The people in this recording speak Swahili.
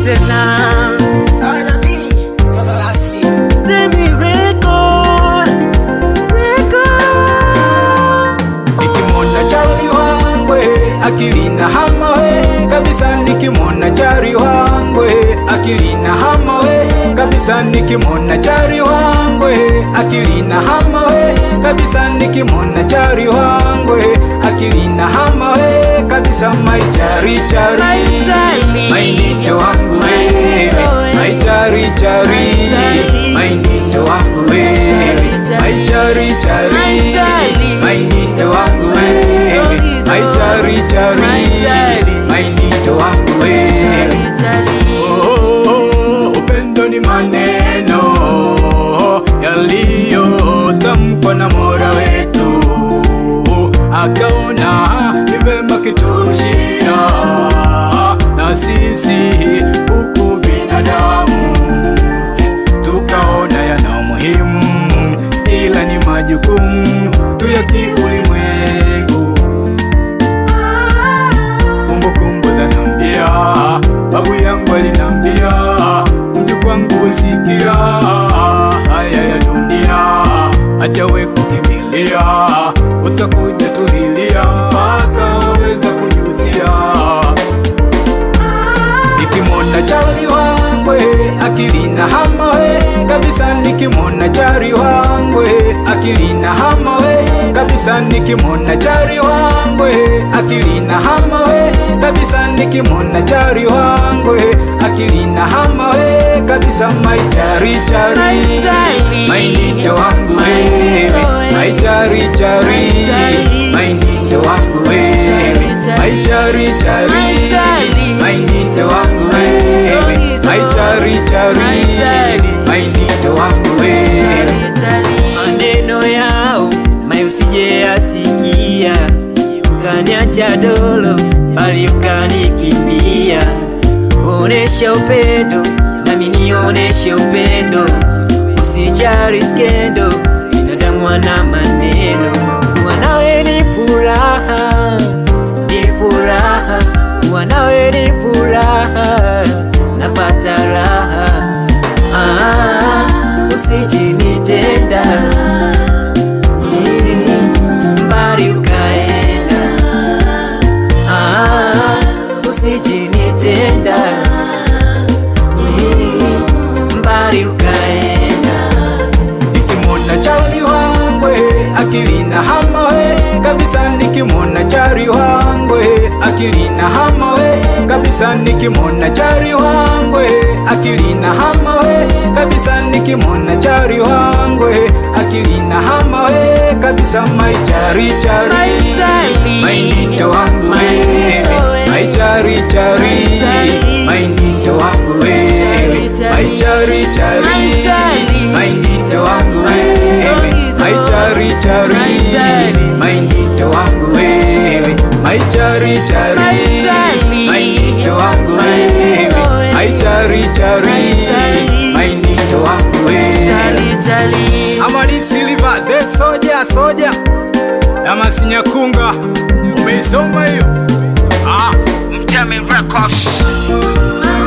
tena Anabii Kagalasi Demi record record nikimwona chali wangwe akilina hamawe kabisa nikimwona chari wangwe akilina hamawe kabisa nikimwona chari wangwe akilina hamawe kabisa nikimwona chari wangwe akilina hamawe kabisa mai chari chari My darling. mainito wangu wewe My mai chari chari My darling. mainito wangu wewe mai chari chari My darling. mainito wangu wewe Sorry, mai chari chari My darling. mainito wangu wewe Oh, upendo ni maneno yaliyotamkwa na Mola wetu, akaona ni vema kiturushia na sisi huku binadamu tukaona yana umuhimu, ila ni majukumu tu ya kiulimwengu kumbukumbu zanambia, babu yangu alinambia, mjukuu wangu usikia haya ya dunia, acha we kukimbilia, utakuja tulilia mpaka waweza kujutia. Nikimwona chali wangwe akilina hamawe kabisa, nikimwona chari wangwe akilina hamawe kabisa, nikimwona chari wangwe akilina hamawe kabisa, nikimwona chari wangwe akilina hamawe kabisa, mai chari chari My darling. mainito wangu My wewe darling. mai chari chari My darling. mainito wangu wewe mai chari chari My darling. mainito wangu wewe Sorry, mai chari chari My darling. mainito wangu wewe maneno yao mai usije asikia ukaniacha dolo bali ukanikimbia onesha upendo nami nioneshe upendo usijari skendo binadamu ana maneno kuwa nawe ni furaha ni furaha kuwa nawe ni furaha napata raha ah, usijinitenda Mm, mbali ukaenda ah, usijinitenda Mm, mbali ukaenda nikimwona chali wangwe akilina hamawe kabisa nikimwona chari wangwe akilina hamawe kabisa nikimwona chari wangwe akilina hamawe kabisa nikimwona chari wangwe akilina hamawe kabisa mai chari chari My darling. mainito wangu My wewe darling. mai chari chari My darling. mainito wangu wewe mai chari chari My darling. mainito wangu wewe Sorry, mai chari chari My darling. mainito wangu wewe mai chari chari My darling. mainito wangu My wewe darling. mai chari chari My darling. mainito wangu wewe Tali, tali. Amani Silva the soja soja ya Masinyakunga, umeisoma hiyo? Ah, Mtemi Records.